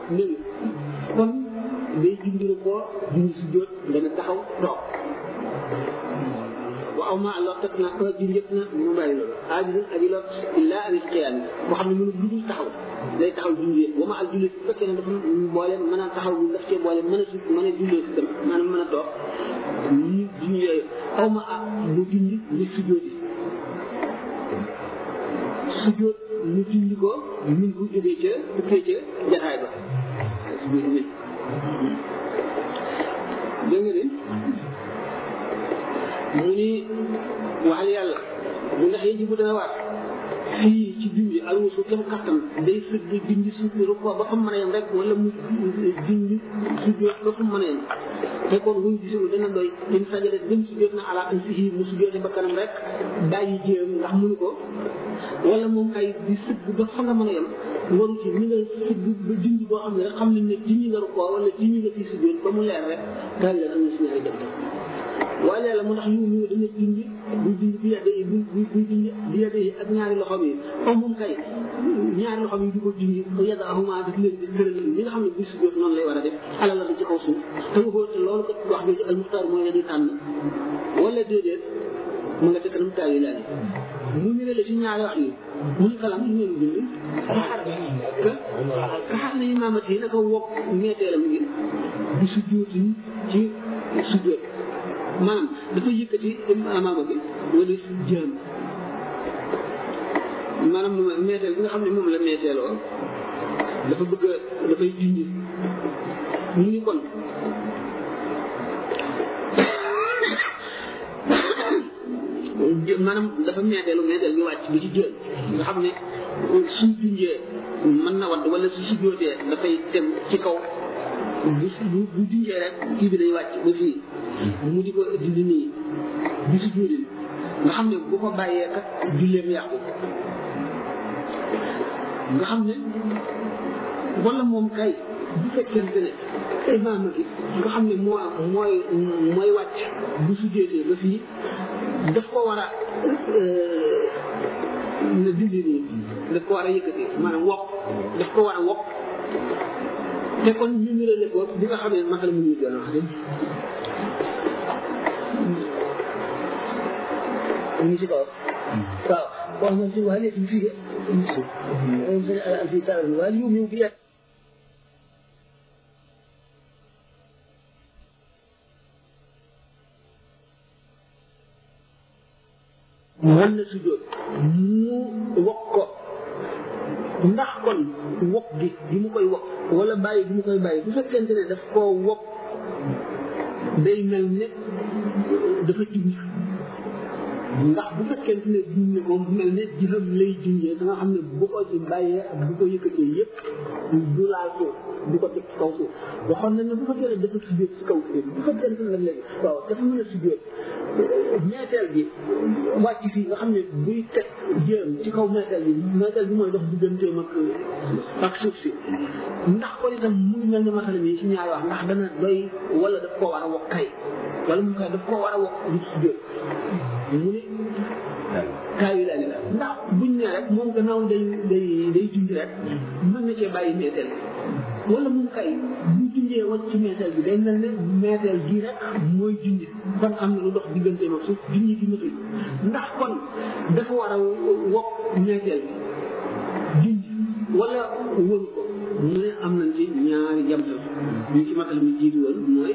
néew kon day jundiru koo jundi si jóot dana taxaw toog waaw ma allah teg na un ji njëkk na mu bàyyi loolu aajis aji lot illa anil qiyaam boo xam ne mënu lu dul taxaw day taxaw julli yëpp wa ma al julli su fekkee ne dafa boole mën a taxaw daf cee boole mën a su mën a jullee si tam maanaam mën a toog ñu junj yooyu aw ma ah mu junj li sujjóoti sujjóot ñu junj ko min ko jógee ca tukkee ca jataay ba sujjóot min dégg nga de mu ni waxal yàlla bu ndax yéen ji bu dana waat fii ci dindi alwusu kem kattan day sëgg dindi suuf bi rukkoo ba fa mën a yem rek wala mu dindi sujjóot ba fa mën a yem te kon buñ gisul dana doy in sajada dem sujjóot na ala an fii mu sujjóote ba kanam rek bàyyi jéem ndax mënu ko wala moom kay di sëgg ba fa nga mën a yem waru ci ni nga sëgg ba dindi boo xam ne rek xam nañ ne dindi nga rukkoo wala dindi nga fii sujjóot ba mu leer rek daal leen am na si ñaari dem waaye yàlla mu ndax yu ñu dañuy dindi buy dindi bi yedde yi bu buy dindi bi yedde yi ak ñaari loxoom yi comme moom kay ñaari loxoom yi di ko dindi yedda ahuma daf leen di tëral li nga xam ne bis jot noonu lay war a def alal la ci kaw suuf te waxoo te loolu kat wax jooju al muxtaar mooy la di tànn wala déedéet mu nga te kanam taal yi laal mu ñu la ci ñaari wax yi mu ñu kalam ñu leen bind ka ka xam ne imaamat yi naka wokk ñeeteelam gi di su jóoti ci su jóot maanaam dafa yëkkati amaama bi wala jëm maanaam meeteel bi nga xam ne moom la meeteeloo dafa bëgg a dafay junj ñu ni kon maanaam dafa meeteelu meeteel bi wàcc bi ci jël nga xam ne suñ junjee mën na wadd wala su si jootee dafay dem ci kaw bu bu bu junjee rek kii bi day wàcc ba fii mu di ko dindi nii bi si jóodin nga xam ne bu ko bàyyee kat julleem yàqu nga xam ne wala moom kay bu fekkente ne imaam gi nga xam ne moo mooy mooy wàcc bu su jóotee ba fii daf ko war a na dindi nii daf ko war a yëkkati maanaam wokk daf ko war a wokk te kon ñu ngi la ko bi nga xam ne masal mu ñu doon wax de ñu ngi si kaw waaw wax na si waa léegi fii de fii taal waa yu ñu bi mën na si jóot mu wokk ko ndax kon wokk gi bi mu koy wokk wala bàyyi bi mu koy bàyyi bu fekkente ne daf koo wokk day mel ne dafa junj ndax bu fekkente ne junj ne moom mel ne jëfam lay junjee da nga xam ne bu ko ci bàyyee ak bu ko yëkkatee yëpp du laal suuf du ko teg ci kaw suuf waxoon nañ ne bu fekkee ne dafa sujjóot ci kaw suuf bu fekkente ne léegi waaw dafa mën a sujjóot meeteel bi wàcc fii nga xam ne buy teg jëm ci kaw meeteel bi meeteel bi mooy dox digganteem ak ak suuf si ndax kon itam mu ngi mel ne masala mi ci ñaari wax ndax dana doy wala daf koo war a wokk kay wala mu kay daf koo war a wokk lu sujjóot mu ne kaayu daal la ndax buñ ne rek moom gannaaw day day day junj rek mën na cee bàyyi meeteel bi wala moom kay bu junjee wàcc ci meeteel bi day mel ne meeteel gi rek mooy junj kon am na lu dox digganteem ak suuf junj gi matul ndax kon dafa war a wokk meeteel bi junj wala wëru ko mu ne am nañ ci ñaari jamtal ñu ci matal mi jiitu woon mooy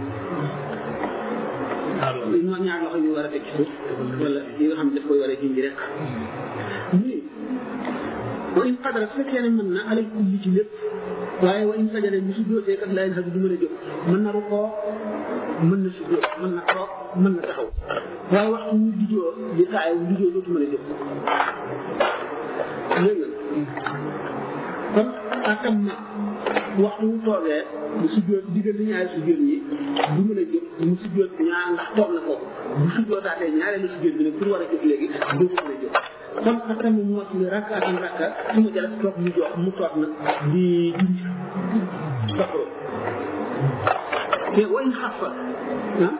ñoo ñaar loxo yu war a teg ci suuf wala yi nga xam ne daf koy war a junj rek nii wa in qadara su fekkee ne mën na alay kulli ci lépp waaye wa in sajada bi su jóotee kat laa sax du mën a jóg mën na rukoo mën na su jóot mën na toog mën na taxaw waaye waxtu wu dijoo di taay wu dijoo dootu mën a jóg dégg nga kon atam ma waxtu wu toogee bu sujjóot diggante ñaari sujjóot yi du mën a jóg mu sujjóot ñaar ndax toog na foofu bu sujjóotaatee ñaareelu sujjóot bi nag pour war a jóg léegi du mën a jóg kon atam mu mot li rakka atam rakka su ma jëlee toog mu jox mu toog nag di junj toog te wayn xaf fa ah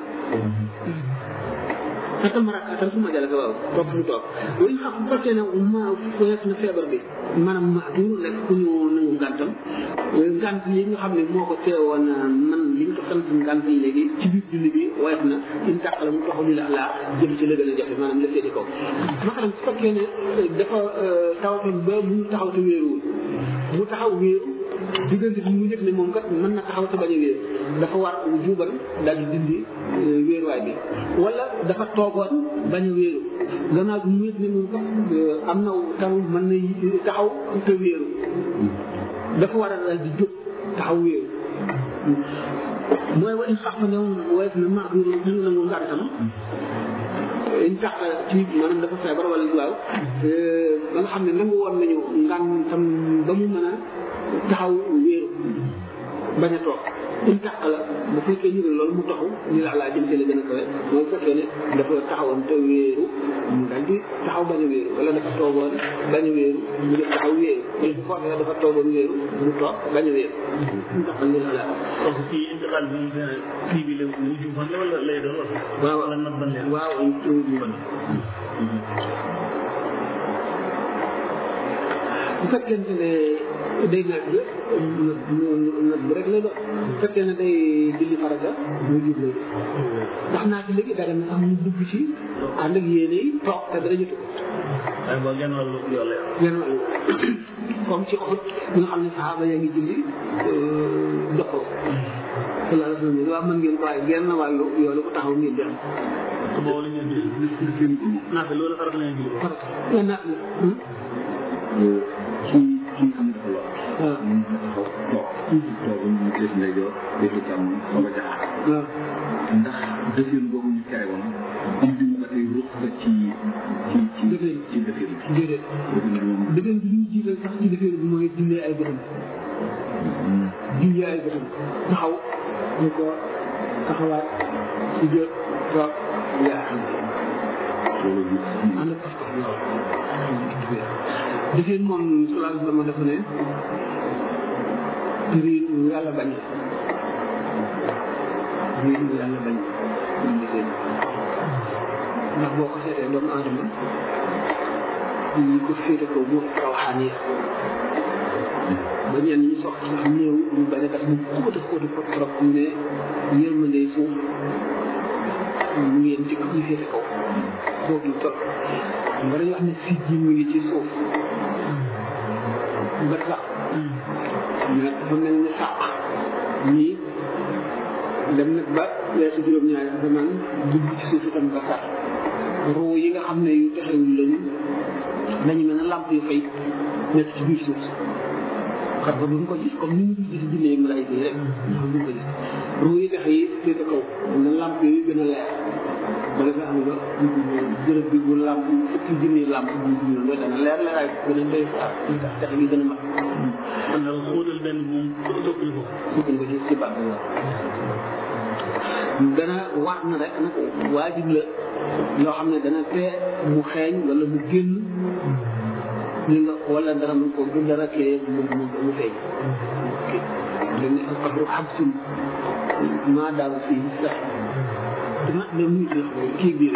atam rakka atam su ma jëlee waaw toog mu toog wayn xaf bu fekkee ne ma fees na feebar bi maanaam ma du nekk ku ñu nañu ngàntam ngànt yi nga xam ne moo ko teewoon man li nga ko sant ngànt yi léegi ci biir julli bi woyof na in tàqala mu taxaw li la laa jëm ci la gën a jafe maanaam la féete kaw maanaam su fekkee ne dafa tawatoon ba mu taxaw te wéeruwul mu taxaw wéeru diggante bi mu yëg ne moom kat mën na taxaw te bañ a wéeru dafa war juubal daal di dindi wéeruwaay bi wala dafa toogoon bañ a wéeru gannaaw bi mu yëg ne moom kat am na taw mën na taxaw te wéeru dafa war a daal di jóg taxaw wéeru mooy wa in sax ne woyof na maa bi ñu nangu ngàntam in tax ci maanaam dafa feebar wala waaw ba nga xam ne nangu woon nañu ngàntam ba mu mën a taxaw wéeru bañ a toog in tax la bu fekkee ñu ne loolu mu taxaw ñu la laa jëm ci la gën a kawe mooy fekkee ne dafa taxawoon te wéeru mu daal di taxaw bañ a wéeru wala dafa toogoon bañ a wéeru mu def taxaw wéeru wala bu fekkee dafa toogoon wéeru mu toog bañ a wéeru in tax ñu la laa donc kii intiqaal bi moom kii bi la wujuban la wala lay doon wala waaw wala nadban la waaw wujuban bu fekkente ne day naaj bi naaj bi rek lay doon bu fekkee ne day julli farata mu jub lay ndax naaj bi léegi dara na sax mu dugg ci ànd ak yéene yi toog te dara jotu ko waaye boo genn wàllu yoon la yor genn wàllu comme ci Uhud bi nga xam ne saxaaba yaa ngi julli doxoo sallallahu alayhi wa sallam waaw mën ngeen ko waaye genn wàllu yoonu ko taxaw ngeen di am te boobu la ñuy julli naa fi loolu farat la ñuy julli farata nga naaj la ci ci nga xam ne dafa lor. waaw mun na taxaw toog. toog ñu def ndeyjoor def càmmoñ soog a jaxaar. waaw ndax defin boobu ñu tere woon indi mu ba tey ruux la ci ci ci Defin. ci defin bi. déedéet defin bi moom. dëgën bi ñu jiital sax ci defee bi mooy jullee ay bëtam jullee ay bëtam taxaw ñu ko taxawaat si jot toog yaa xam loolu gis ànd ak pas-pas lool defee moom salaam dama dafa ne riir lu yàlla bañ riir lu yàlla bañ moom defee ndax boo ko seetee doomu aadama ñi ko féete ko moo rawxaan yi ba ñenn ñi sox ci néew ñu bañ a def mu xóot a xóot a xóot trop ne yërmande suuf mu ngeen ci ñu féete kaw xóot lu trop nga dañuy wax ne fii ji mu ngi ci suuf ba sax mais dafa mel ni sàq ñii dem nag ba weesu juróom-ñaari asamaan dugg ci suuf itam ba sax ruu yi nga xam ne yu texewul lañu dañu mel ne lamp yu fay nekk ci biir suuf si xam nga duñ ko gis comme ni ñu gis jinne ak malaayika yi rek ñoo duñ ko gis ruu yi texe yi féete kaw na lamp yooyu gën a leer ba defee xam nga bërëb bi bu lamp fukki junni lamp bu ñu loolu dana leer leeraay gën a doy fa tax texe gi gën a mag man daal xóotal benn moom soppi ko sukkan ko ci ci bàq dana war na rek nag waajib la loo xam ne dana tee mu xeeñ wala mu génn li nga wala dara mu ko du dara tee mu mu mu feeñ dañ ne alqabru xabsun maa daaw fii sax dama ne muy ci kii biir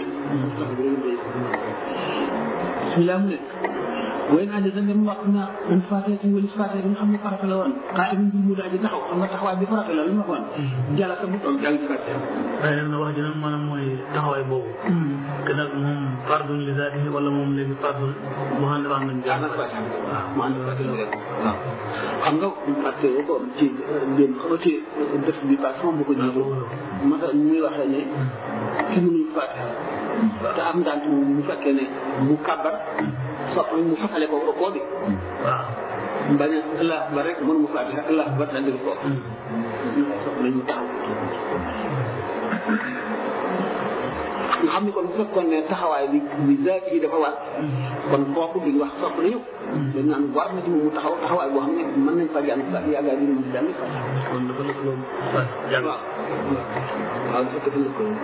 bismillah mu ne way naa jël dem wax na an faatee ci wëlis faatee bi nga xam ne farata la woon xaa imin bi mu daal di taxaw xam nga taxawaay bi farata la lu ma waxoon jàlla sa bu toog jàng faatee waaye nag na wax ji nag maanaam mooy taxawaay boobu te nag moom fardun li zaatihi wala moom léegi fardun mu ànd ak nañ jàng faatee waaw mu ànd faatee la rek waaw xam nga fàtte woo ko ci démb xam nga ci def bi pass moom bu ko jiitu mata muy waxee ne ki mënul faatee te am ngant moom bu fekkee ne mu kàbbar sopp mu fasale ko koo bi waaw bañ a allah ba rek mën mu faatiha allah ba daal di ko sopp nañu taxaw nga xam ni kon bu fekkoon ne taxawaay bi bi zaat yi dafa war kon kooku duñ wax sopp nañu dañ naan war na ci moom mu taxaw taxawaay boo xam ne mën nañ fa jàng fa yàggaa di mën jàng fa kon dafa lëkkaloo waaw jàng waaw waaw dafa dafa lëkkaloo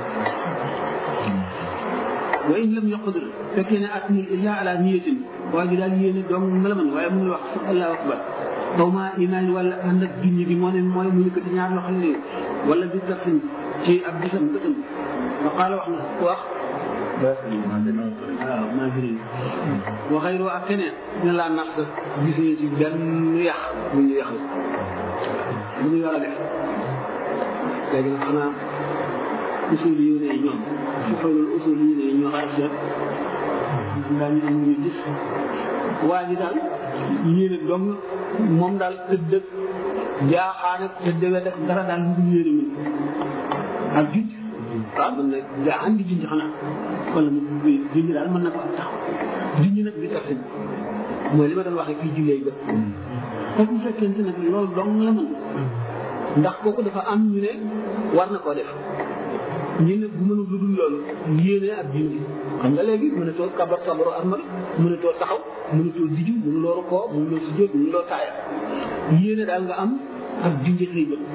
wa in lam yaqdir fekkee ne at ni illa ala niyatin waa ji daal yéene doom mala man waaye mënul wax sax allahu akbar xaw ma imaan wala ànd ak junni bi moo ne mooy mu yëkkati ñaar loxo yi wala bi dafin ci ab bisam bëtam wa qaala wax na wax waaw maa ngi nii waxee ak keneen ne laa nax sax gisuñu ci benn yàq bu ñu yàqal bu ñu war a def léegi nag xanaa usul yu ne ñoom su fekkee usul yu ne ñoo xaar seet daañu am ñu gis waa ji daal yéene dong moom daal tëdd jaaxaan ak tëdd we def dara daal mu yéene mi ak junj waaw mën na jaaxaan di junj xanaa wala mu junj daal mën na ko am taxaw junj nag bi tax mooy li ma doon waxee kii jullee bët kooku bu fekkente nag loolu dong la mën ndax kooku dafa am ñu ne war na koo def ñu ne bu mënul lu dul loolu yéene ak junj xam nga léegi mënatoo kabar kabaru armal mënatoo taxaw mënatoo diju mënuloo rukoo mënuloo sujjóot mënuloo taaya yéene daal nga am ak junj say bët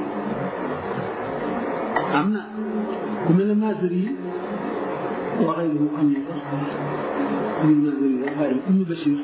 am na ku mel ne Maazari yi waxee lu mu xam ne sax ñun Maazari yi dafa dem Ibnu Bachir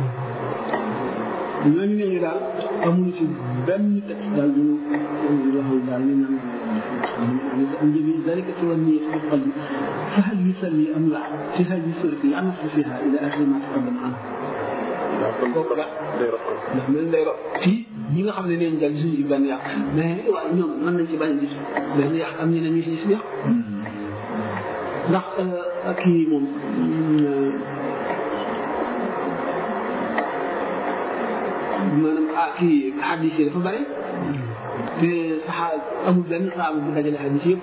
ñooñu ne ñu daal amuñu ci benn texte daal ñu waxul daal ñu naan njëbi dalika ci wan niyat fi qalbi fa hal yusalli am la fi hal yusalli an fiha ila akhir ma taqaddam an waaw kon kooku daal day rop ndax mel day rop fii ñi nga xam ne neen jàng suñu ci benn yàq mais waaye ñoom mën nañ ci bañ a gis benn yàq am ñeneen ñu ci gis yàq ndax kii moom maanaam ah kii xadis yi dafa bëri te saxaa amul benn saaba bu dajale xadis yëpp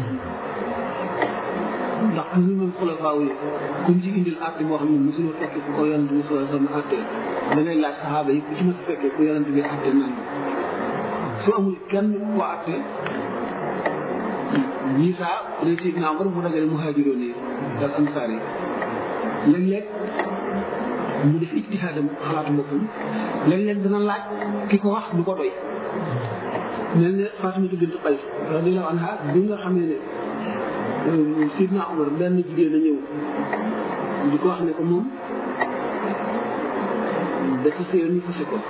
ndax toujours même xulafaa yi kuñ ci indil àtte boo xam ne mosuloo fekke ku ko yonent bi soo sama àtte da ngay laaj saxaaba yi ku ci mos a fekkee ku yonent bi àtte nan su amul kenn ku ko àtte ñii saa ne si naa war mu dajale muhaajiroon yi ak ansaar yi léeg-léeg mu def ijtihaadam xalaatu boppam léeg-léeg dana laaj ki ko wax du ko doy mel ne Fatimatu bint Qays radiyallahu anha bi nga xamee ne Sidna Umar benn jigéen a ñëw di ko wax ne ko moom dafa sëyoon ñu fase ko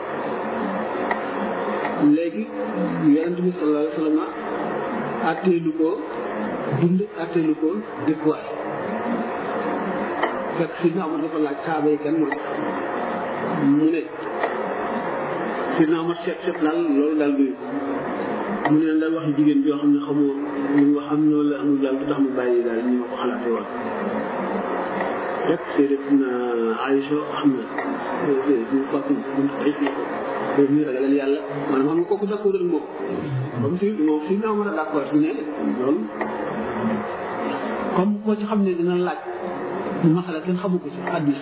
léegi yonent bi sallallahu alayhi wa sallam atteelu ko dund atteelu ko dëkkuwaay fekk Sidna Umar dafa laaj saaba yi kan mooy mu ne Sidna Umar seet seet daal loolu daal doy mu ne daal wax jigéen joo xam ne xamoo ñu wax am noonu la amul daal du tax mu bàyyi daal ñu ma ko xalaatee woon rek Sayyidatuna Aïcha xam na ñu Fatima ñu Qays na ko boobu ñu ragalal yàlla maanaam xam nga kooku d'accord ak moom comme si moom si naa mën a d'accord ne loolu comme koo ci xam ne dina laaj masala kenn xamu ko ci hadiis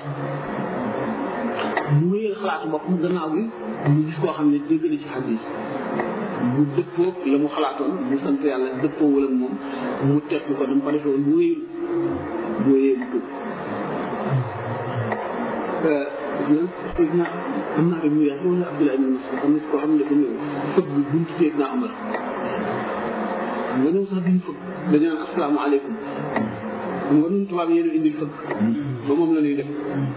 mu wéyal xalaatu boppam gannaaw gi mu gis koo xam ne dégg na ci hadiis mu dëppoo la mu xalaatoon mu sant yàlla dëppoo wala moom mu teg ko dama ko defee woon bu wéyul bu wéyee mu tuub Seydina am naa rek mu yaay wala Abdullah ibn Mas'ud am na koo xam ne dafa ñëw fëgg buntu Seydina Omar nga ñëw sax duñ fëgg dañu naan asalaamaaleykum xam nga ñun tubaab yéen a indil fëgg ba moom la ñuy def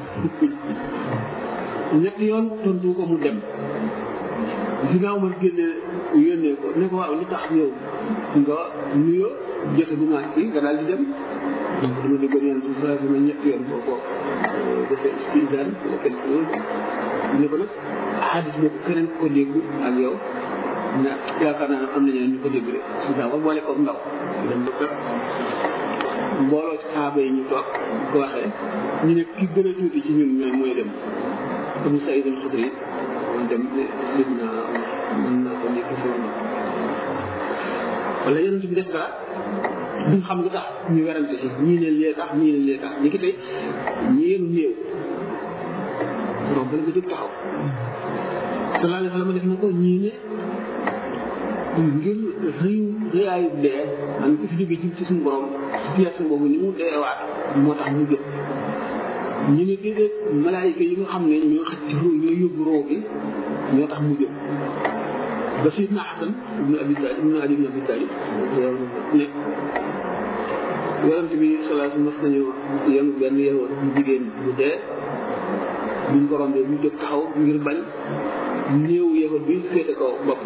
ñetti yoon tontu ko mu dem Seydina Omar génne yónnee ko ne ko waaw lu tax yow nga nuyoo jote bu maa kii nga daal di dem donc dama déggoon yàlla bu baax ma ñetti yoon boo ko defee istizaan wala kenn ku ne ko nag xadis boobu keneen ko dégg ak yow ne yaakaar naa ne am na ñeneen ñu ko dégg rek su daa ko boole ko ndaw dem ba kër mbooloo ci saaba yi ñu toog ko waxee ñu ne ki gën a tuuti ci ñun ñooy mooy dem comme Saïd al Xudri moom dem ne lim naa mën naa ko nekk si woon wala yonent bi def dara duñ xam lu tax ñu werante ci ñii ne lee tax ñii ne lee tax ñi ki tey ñi yenu néew romb la nga jóg taxaw sallallahu alayhi wa sallam def na ko ñii ne ngir rëyu rëyaayu dee man ko fi jógee ci ci suñu borom situation boobu ni mu deewaat moo tax mu jóg ñu ne déedéet malaayika yi nga xam ne ñoo xëcc roo ñoo yóbbu roo gi ñoo tax mu jóg ba Seydina Xasan ibnu Abi Talib ibnu Ali ibnu Abi Talib ne yonent bi sallallahu alayhi wa sallam mas nañu yenu benn yeewoon bu jigéen bu dee buñ ko rombee mu jóg taxaw ngir bañ néew yeewoon bi féete kaw bopp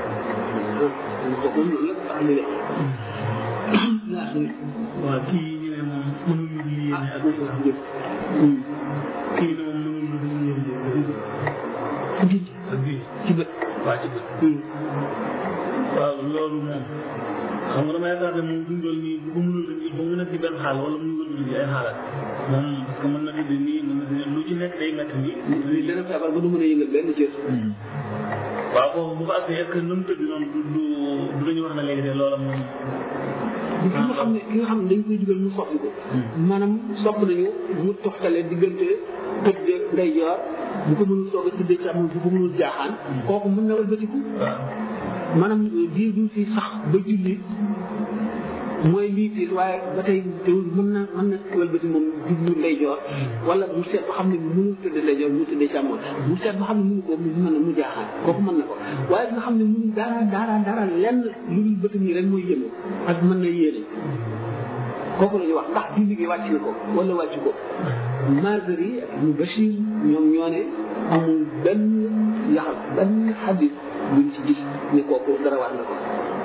ko moom loolu la tax ñu waaw kii ñu ne yéene moom mënul lu dul yéene ak jëf kii ne moom mënul lu dul yéene gi ak bii ci bët waa ci bët waaw loolu moom xam nga dama yaakaar ne moom fi mu toll nii bu ko mënul a il faut mu nekk ci benn xaal wala mu wël ci ay xaalaat moom parce que mën na di nii mën na di lu ci nekk day métti nii li dana feebar ba du mën a yëngal benn cër waaw foofu bu ko àggee est-ce que nu mu tëdd noonu du du du dañu wax ne léegi de loola moom ki nga xam ne ki nga xam ne dañ koy digal mu soppi ko maanaam sopp nañu mu toxtale diggante tëdd ndeyjoor bu ko mënul soog a tëddee càmmoñ bu ko mënul jaaxaan kooku mën na wëlbatiku waaw maanaam diir bi fi sax ba julli mooy lii tiis waaye ba tey teewul mën na mën na wëlbati moom jublu ndeyjoor wala mu seet ba xam ne mënul tëdd ndeyjoor mu tëddee càmmoñ mu seet ba xam ne mënu ko mu mën na mu jaaxaan kooku mën na ko waaye nga xam ne mënu dara dara dara lenn lu dul bëtam yi rek mooy yëngu ak mën na yéene kooku la ñuy wax ndax julli gi wàcc na ko wala wàcc ko Maazari ak Ibnu Bachir ñoom ñoo ne amul benn yaxal benn xadis buñ ci gis ne kooku dara war na ko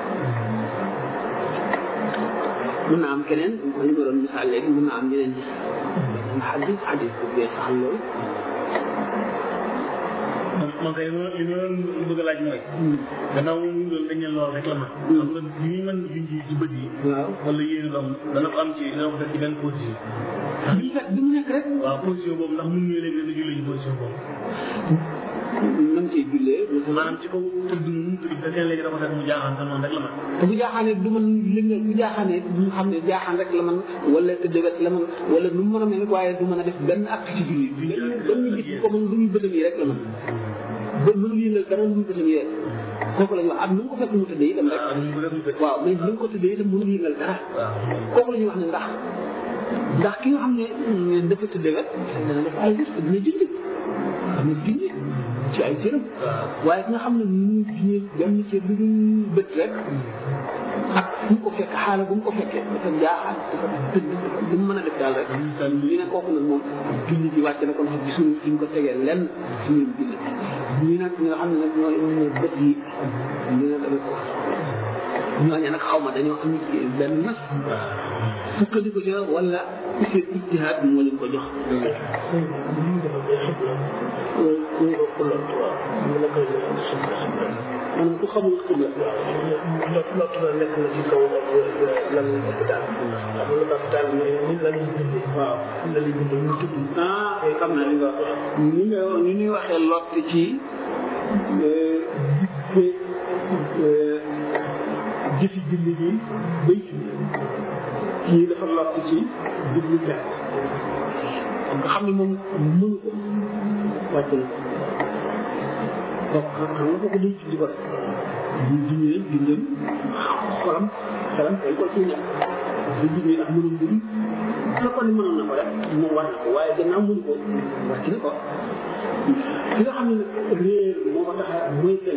mën naa am keneen li ma doon misaal léegi mën naa am ñeneen gis benn xadis xadis bu bee saxal loolu man man kay li ma li ma doon bëgg a laaj mooy gannaaw moom ñu doon dañ ne loolu rek la man xam nga li ñu mën di ci ci bët yi waaw wala yéene doom dana ko am ci dana ko def ci benn position bi fekk bi mu nekk rek waaw position boobu ndax mun ñu léegi dana julli ci position boobu nam ciy jullee maanaam ci kaw tëdd nu mu tëdd fekkee léegi dafa fekk mu jaaxaan te noonu rek la man te bu jaaxaanee du man li nga bu jaaxaanee du xam ne jaaxaan rek la man wala tëdd wet la man wala nu mu mën a mel waaye du mën a def benn acte ci julli benn benn gis ko man lu ñuy bëtam yi rek la man ba mënul yëngal dara lu ñu bëtam yi rek kooku la ñuy wax ak nu mu ko fekk mu tëddee itam rek waaw nu mu ko def mu tëdd waaw mais ni mu ko tëddee itam mënul yëngal dara waaw kooku la ñuy wax ne ndax ndax ki nga xam ne dafa tëddee wet dana def ay gis dina julli xam ne julli ci ay cëram waaw waaye ki nga xam ne mu ñu benn ci lu dul bët rek ak fu mu ko fekk xaala bu mu ko fekkee dafa jaaxal dafa tëdd lu mu mën a def daal rek ñu ne kooku nag moom julli ji wàcc na ko ndax gisuñu fi ñu ko tegee lenn ci ñun julli ñi nag ñi nga xam ne nag ñooy ñooy bët yi ñu ne dama ko ñooñu nag xaw ma dañoo am benn nas sukkandiku ca wala seen ijtihaad moo leen ko jox maanaam ku xamul xibla lot lot la nekk na ci kaw lan hôpital xam nga hôpital ni ni la ñuy bindee waaw la ñuy bindee ñu tudd ah xam naa li nga wax ni nga ni ñuy waxee lott ci jëfi julli bi bay julli kii dafa lott ci jublu jàpp nga xam ne moom mënu ko wàcc na donc xam nga kooku day julli ko bu jullee julleem xolam xelam dañ ko ciy ñàkk bu jullee ak mënul mbiri la ko ni mënoon na ko rek moom war na ko waaye gannaaw mënu ko wàcc na ko ki nga xam ne nag réer moo ko tax a mooy kenn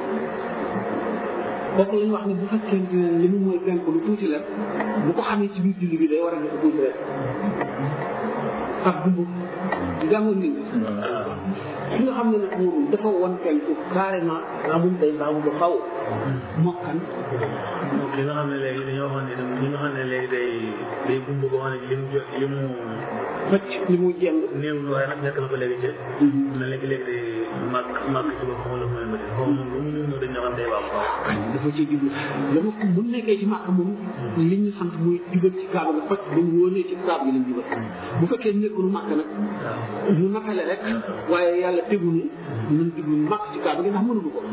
kooku la ñu wax ne bu fekkente ne li mu mooy penk lu tuuti la bu ko xamee ci biir julli bi day war a def tuuti rek ak dumb jàngoon nit ki nga xam ne nag moom dafa won penku carrément amul day baamu ba xaw mokkan moom li nga xam ne léegi dañoo waxoon ne li nga xam ne léegi day day gumb ko wax ne li mu jot li mu fëcc li mu jeng néew waaye nag nekk na ko léegi ci na léegi léegi day màgg màgg ci boppam wala mooy mbëri xaw moom lu mu néew néew dañ ñoo xam day baax waaw dafa ci jublu dama ko bu nekkee ci màkk moom li ñu sant muy jubal ci kaaba ga faj ba mu wóonee ci kaaba gi lañ jubal bu fekkee nekkul màkk nag ñu nakale rek waaye yàlla tegunu nañ jublu màkk ci kaaba gi ndax mënuñu ko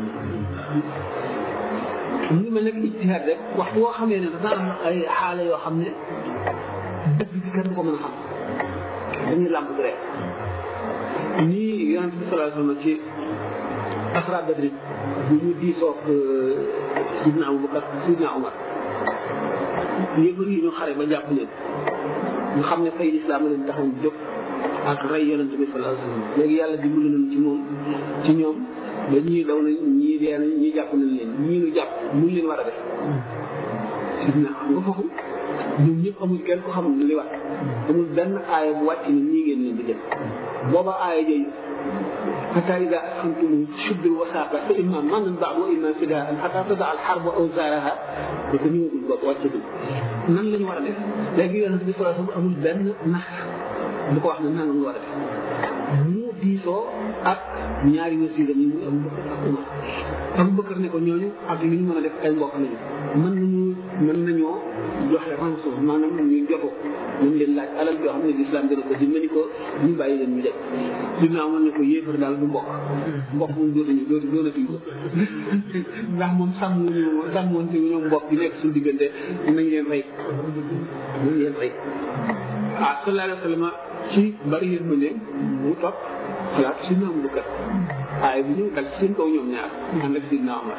mu ngi mel ne ijtihaad rek waxtu woo xamee ne dafa am ay xaala yoo xam ne dëgg bi kenn du ko mën a xam dañuy làmp rek nii yonent bi sallallahu alayhi wa sallam ci asra badri bu ñu diisoog sidna Abubakar sidna Umar yëfar yi ñu xare ba jàpp leen ñu xam ne fay lislaam leen taxaw jóg ak rey yonent bi sallallahu alayhi wa sallam léegi yàlla dimbali nañ ci moom ci ñoom ba ñii daw nañ ñii dee nañ ñii jàpp nañ leen ñii ñu jàpp mu leen war a def sidna xam nga foofu ñoom ñëpp amul kenn ko xam li wax amul benn aaya bu wàcc ni ñii ngeen leen di def booba aaya jooju حتى إذا أسخنتم شد الوثاق فإما من بعد وإما فداء حتى تضع الحرب أوزارها وتنيو البط واتسد nan lañu war a def léegi yonent bi sallallahu alayhi wasallam amul benn nax bu ko wax ne nan lañu war a def mu diisoo ak ñaari wasiira yi muy Abu Bakar ak Umar Abu Bakar ne ko ñooñu ak li ñu mën a def ay mbokk nañu mën nañu mën nañoo joxe rançon maanaam ñu joto nañ leen laaj alal yoo xam ne lislaam dana ko dimbali ko ñu bàyyi leen ñu dem dina amoon ne ko yéefar daal du mbokk mbokk moom dootuñu dootu doonatuñ ko ndax moom sàmmuñu sàmmoonte ñu ñoom mbokk yi nekk suñu diggante nañ leen rey nañ leen rey ah sallallahu alayhi wa sallam ci bari yërmande mu topp xalaat si ñoom bu kat waaye bu ñëw dal ci seen kaw ñoom ñaar ànd ak sidna Omar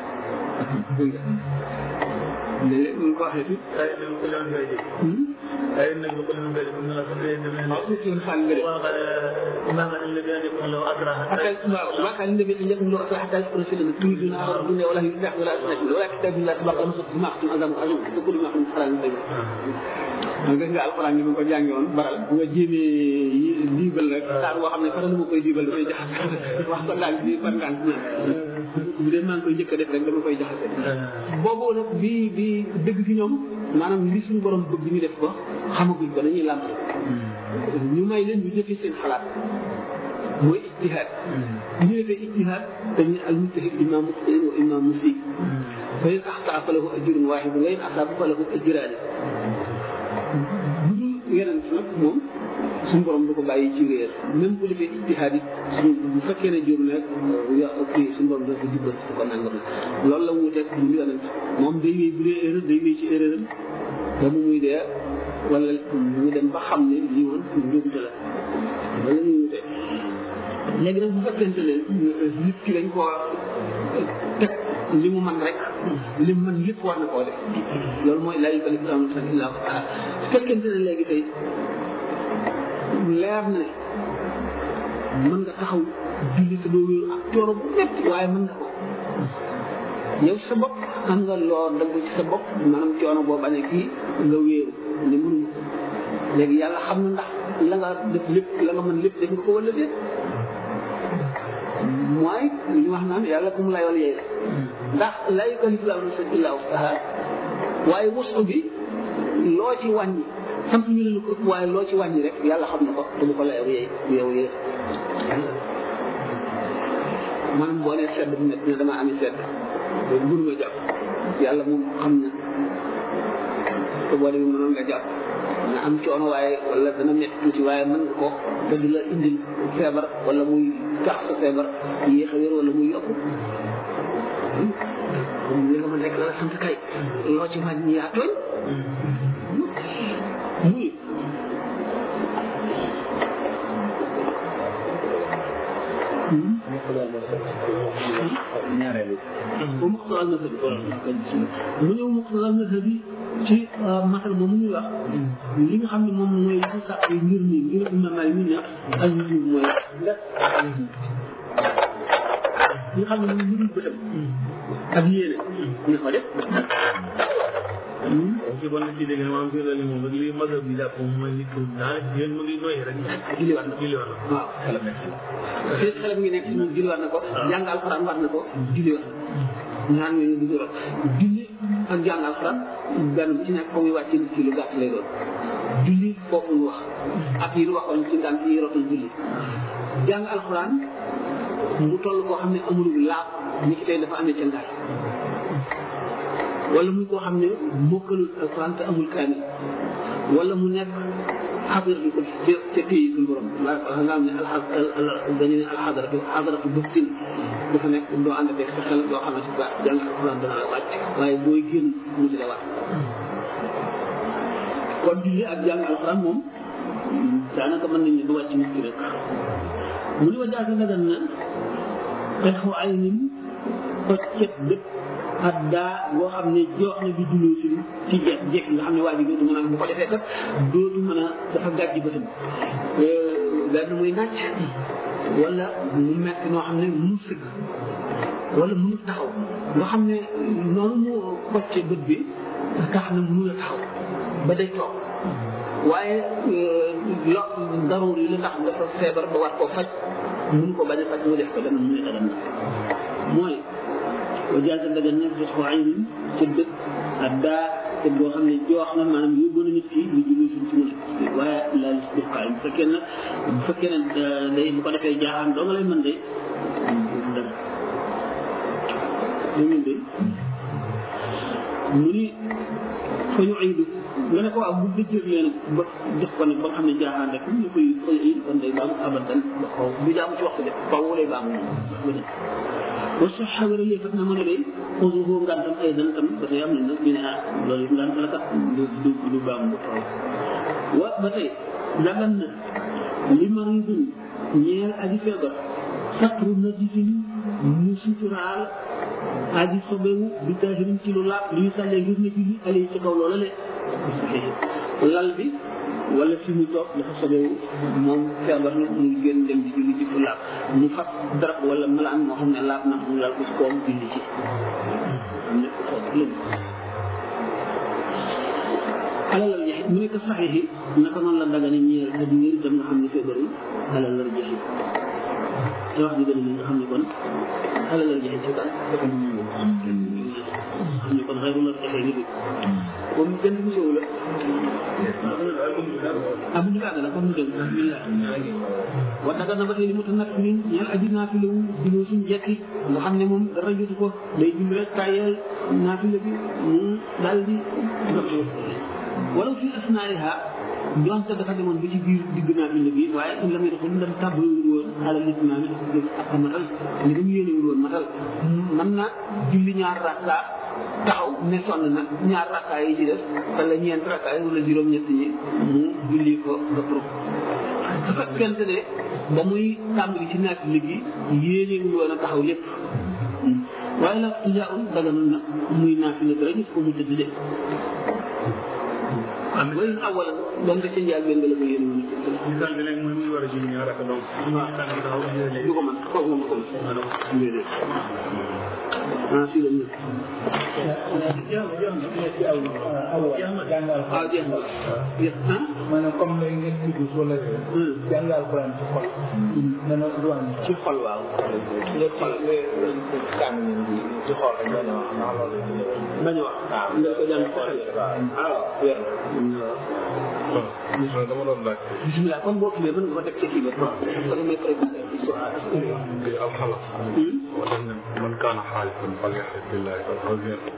léeg-léeg ñu ko waxee tuuti ay nañ ko leen ngay dégg ay nañ ko leen ngay dégg na la ko leen demee waaw suuf yoon xaal nga def wa ma nga la gën ko law adraha حتى ما كان النبي ان يكون له حتى يكون في تريدون عرض الدنيا ولا يفتح ولا تستكبر ولا كتاب الله تبارك وتعالى ما اختم ادم ادم تقول ما اختم صلاه النبي nga nga alquran ni ma ko jàngi woon baral bu nga jéemee yi diibal rek saar boo xam ne faral ma koy diibal dafay jaxase wax ko daal bi par ngant na bu dee maa ngi koy njëkk a def rek dama koy jaxase boobu nag bi bi dëgg ci ñoom maanaam li suñu borom bëgg ñu def ko xamaguñ ko dañuy làmp ñu may leen ñu jëfe seen xalaat mooy ijtihaad bu ñu defee ijtihaad dañuy al mujtahid imma muxtiin wa imma musib fa in axtaa fa lahu ajrun waaxid wa in asaaba fa lahu ajraani bu dul yeneen nag moom suñu borom du ko bàyyi ci réer même bu defee ijtihaad it suñu bu fekkee ne jur nag ya kii suñu borom dafa jubal su ko nangam loolu la wuuteeg bu ñu yeneen moom day wéy bu dee erreur day wéy ci erreur am ba mu muy dee wala ñu dem ba xam ne lii woon njuumte la wala ñuy wutee léegi nag bu fekkente ne nit ki dañ koo teg li mu mën rek li mu mën lépp war na koo def loolu mooy laa yukallifu llaahu nafsan illaa wus'ahaa su fekkente ne léegi tey leer na ne mën nga taxaw julli te doo wéeru ak coono bu métti waaye mën nga ko yow sa bopp am nga loo dagg ci sa bopp maanaam coono boo bañ a kii nga wéeru ne mënuñu léegi yàlla xam na ndax la nga def lépp la nga mën lépp def nga ko wala déet mooy li ñu wax naan yàlla ku mu layool yey la ndax laa yukallifu llaahu nafsan illaa wus'ahaa waaye wusu bi loo ci wàññi sant ñu leen ko waaye loo ci wàññi rek yàlla xam na ko te bu ko layool yey yow yee maanaam boo nee sedd bu métti ne damaa amee sedd loolu mënuma jàpp yàlla moom xam na te boo demee mënoon nga jàpp nga am coono waaye wala dana métti tuuti waaye mën nga ko te du la indil feebar wala muy tax sa feebar yéex a wér wala muy yokk li nga mën rek la la sant kay loo ci wàññi yaa tooñ muy ñaareelu ba muxtaral na mu ñëw muxtaral na bi ci masal moom ñuy wax li nga xam ne moom mooy li sax ngir mi ngir imam Maalik mi ne ak ñu mooy def li nga xam ne moom mënul bëtam ak yéene ñu ko def ci bon ci dégg maanaam fi la ni moom rek li mazhab bi jàpp moom mooy nit ku daanaka yéen mu ngi noyyi rek julli war na ko julli war na ko waaw fii xelam ngi nekk moom julli war na ko jàng alxuraan war na ko julli war na ko ñaar ñooñu du rot julli ak jàng alxuraan benn bu ci nekk ko muy wàcc nit ki lu gàtt lay doon julli foofu ñu wax ak yi ñu waxoon ci ngant yi rotal julli jàng alxuraan mu toll koo xam ne amul laab ni ki tey dafa amee ca ngaay wala muy koo xam ne mokkalul alxuraan te amul kaamil wala mu nekk xadar bi ko ca ca pays suñu borom nga xam ne alxa dañu ne alxadaratu xadaratu bëftin dafa nekk doo ànd ak sa xel doo xam ne si ba jàng alxuraan dana la wàcc waaye booy génn mu di la war kon julli ak jàng alxuraan moom daanaka mën nañu du wàcc nit ki rek mu ni wa jaasa dagan na xexu ay nin xoccet bët ak daa boo xam ne joox na bi duloo si ci jekk jekk nga xam ne waa ji dootu mën a bu ko defee kat dootu mën a dafa gàjji bëtam benn muy nàcc wala mu metti noo xam ne mënu sëgg wala mënu taxaw nga xam ne noonu mu xocce bët bi tax na mënu la taxaw ba day toog waaye lo daruur yi la tax dafa feebar ba war koo faj mun ko bañ a faj mu def ko dana mu ne dagan na mooy wa jaasa dagan na fi xoo aynin ca dëkk ak daa te boo xam ne joox na maanaam yóbbu na nit ki lu julli suñ ci mën a waaye laal si def kaay bu fekkee na bu fekkee ne day bu ko defee jaaxaan doo nga lay mën de dëgg dañu de mu ni fa ñu aydu nga ne ko waaw bu dëjër leen ba def ko nag ba nga xam ne jaaxaan rek ñu koy fa ñu aydu kon day baamu abadan ba xaw bu jaamu ci waxtu def faw lay baamu moom wa sa xawara lii fat na mën a day xusuhu ngantam ay dan tam ba tey am na nag ñu ne ah loolu ngant la kat du du du baamu ba faw wa ba tey dagan na li maridun ñeel aji feebar satru najisin mu suturaal aji sobewu bi taahirin ci lu laab li ñu sàllee ngir na julli alay ci kaw loola le lal bi wala fi mu toog dafa sobewu moom feebar na mu génn dem di julli ci fu laab mu fat darab wala malaan moo xam ne laab na mu lal ko ci kawam julli ci nekk foofu lëm alalal jaxit mu nekk saxiix yi naka noonu la dagane ñeel ak ñeer itam nga xam ne feebar yi alalal jaxit te wax ji gën a nga xam ne kon alalal jaxit ci kan xam ne kon xëy na jaxee nit comme benn musew la abu ñu baaga la comme ñu dem bismillah wa daga na ba tey li mu ta nag min ñeel aji naafile wu dinoo suñ jekki nga xam ne moom dara jotu ko day julli rek tàyyeel naafile bi mu daal di wala fi asnaaiha donte dafa demoon ba ci biir digg naafile bi waaye in la muy doxul ndam tàbbaliwul woon alal nit maa mi dafa jóg ak matal ni damu yéenewul woon matal mën na julli ñaar rakka taxaw ne sonn nag ñaar rakka yi ci def wala ñeent rakka yi wala juróom-ñett ñi mu julli ko nga pour su fekkente ne ba muy tàmbali ci naafile gi yéenewul woon a taxaw lépp waaye la tijaaul daganul na muy naafile dara gis ko mu tëdd de way awal doon nga ca njaal benn la ko yéene woon misaal bi nag mooy muy war a julli ñaar ak donc du ko mën kooku moom ko mën déedéet ah fii la ñu waaw jeex na jeex na maanaam comme lay ngeen dugg wala jàng alquran ci xol dana du am ci xol waaw lépp xol kàng ñun bi ci xol rek bañ a wax ndax loolu bañ a wax nga ko jàng xol waaw wér waaw dama doon laaj bismillah comme boo kilee mën nga ko teg ca kii ba ko damay préparé ci soir bi alxalas wa def ne man kaana xaalifan falyaxlif billahi aw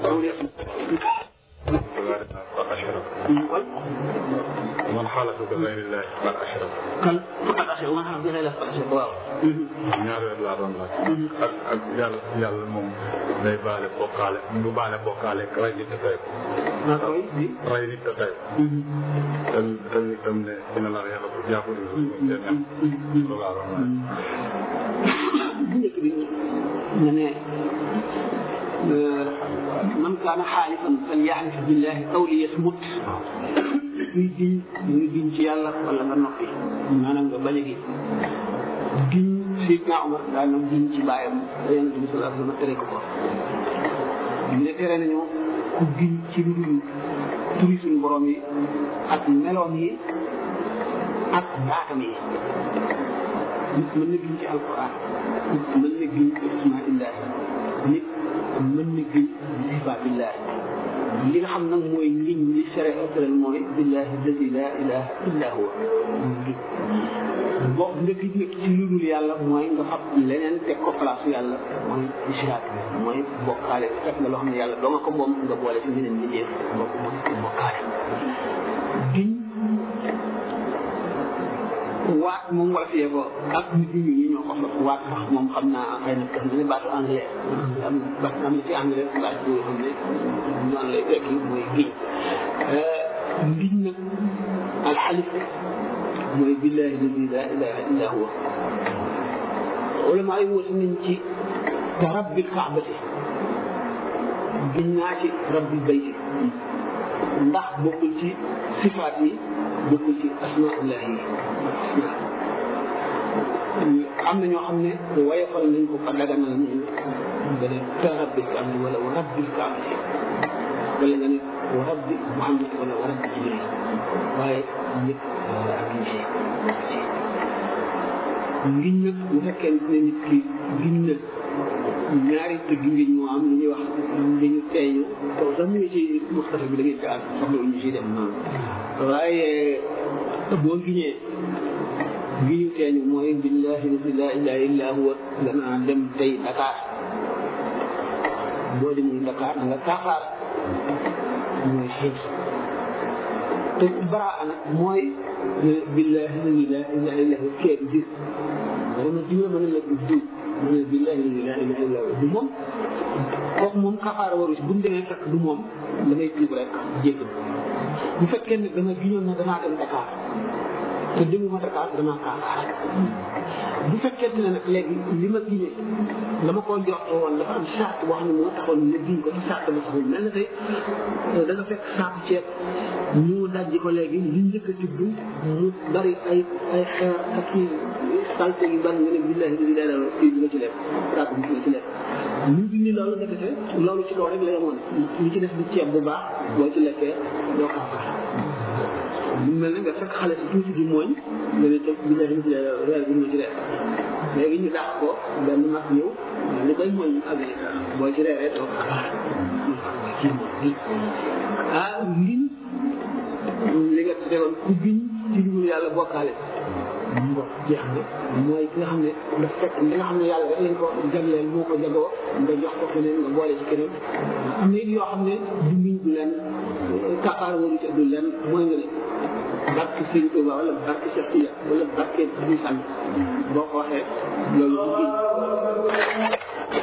faqad ashraka man xaalafa bi gayrillahi faqad ashraka kan faqat axe wa xam dina la faqat axe waaw ñaar yooyu laa doon laaj ak ak yàlla yàlla moom day baale bokkaale bu baale bokkaale rey nit te tey ko naa koy di rey nit te tey ko tam tam tam ne dina la yàlla ko jàppale ko te nem loolu laa doon laaj bu njëkk bi nga ne man kaana xaalifan falyaxlif billahi aw liyasmut kuy diñ muy diñ ci yàlla wala nga noppi maanaam nga bañ a gi diñ Seydina Omar daal na diñ ci bàyyam da yonent bi sallallahu alayhi wa sallam tere ko ko diñ ne tere nañu ku diñ ci lu dul turi suñu borom yi ak meloom yi ak baatam yi nit mën na giñ ci alquran nit mën na giñ ci asmaillahi nit mën na giñ bi sifatillahi li nga xam nag mooy ngiñ li sere ëtral mooy billahi alladi la ilaha illa huwa boo nga giñ nag ci lu dul yàlla mooy nga fab leneen teg ko place yàlla mooy ishraak mooy bokkaale fekk nga loo xam ne yàlla doo nga ko moom nga boole ci beneen bi jeex kooku mooy bokkaale giñ waat moom wala fiyee ko ak nit ñi ñi ñoo ko sos waat sax moom xam naa xëy na xam ne baatu anglais am ba am na ci anglais baat boo xam ne noonu lay tekki mooy giñ giñ nag alxalif mooy billahi ladi la ilaha illa huwa ulama yi woote nañ ci te rabbil kaabati giñ naa ci rabbil bayti ndax bokkul ci sifaat yi bokkul ci asmaullahi yi am na ñoo xam ne wayefal nañ ko fa daganal nañ nga ne te rabbil kaabati wala wa rabbil kaabati wala nga ne wa rabbi muhammad wala wa rabbi jibril waaye ñëpp ak gisee ngiñ nag bu fekkee ne nit ki giñ na ñaari tëgg ngiñ moo am li ñuy wax ngiñu teeñu kaw sax ñu ngi ci muxtasa bi da ngeen ci àgg soxla ñu ci dem noonu waaye boo giñee ngiñu teeñu mooy billahi la ilaha illa huwa danaa dem tey Dakar boo demul Dakar da nga kaafaar mooy xiif te baraa nag mooy billahi la ilaha illa huwa kee du diw dara na diw mën na la du diw mu ne billahi la ilaha illa huwa du moom kooku moom kafaara waru si bu ñu demee fekk du moom da ngay tuub rek jéggal bu fekkee ne dama giñoon ne damaa dem Dakar te demuma Dakar damaa kaafaar bu fekkente ne nag léegi li ma giñee la ma koo jox woon dafa am charte boo xam ne moo taxoon ne giñ ko te charte ba saxul mel na tey da nga fekk saaku ceeb ñu dajji ko léegi li njëkk a tibb mu bari ay ay xeer ak i salte yu bari nga ne billahi di lee la kii bi nga ci lekk saaku bi nga ci lekk ñu ngi ni loolu nga defee loolu ci kaw rek la yemoon li ci def di ceeb bu baax boo ci lekkee doo kaafaar mu mel ne nga fekk xale si tuuti di mooñ nga ne teg billahi di lee reer bi nga ci lekk léegi ñu dàq ko benn mag ñëw li koy mooñ amee boo ci reeree doo kaafaar ci mooy ah ngiñ li nga tegoon ku giñ ci dugul yàlla bokkaale ngo jeex na mooy ki nga xam ne daf fekk li nga xam ne yàlla rek lañ ko jagleel moo ko jagoo nga jox ko keneen nga boole ci keneen am na it yoo xam ne du ngiñ du leen kafaar waru ca du leen mooy nga ne barke Sëñ Tuuba wala barke Cheikh Tidiane wala barke Abdou Sall boo ko waxee loolu du giñ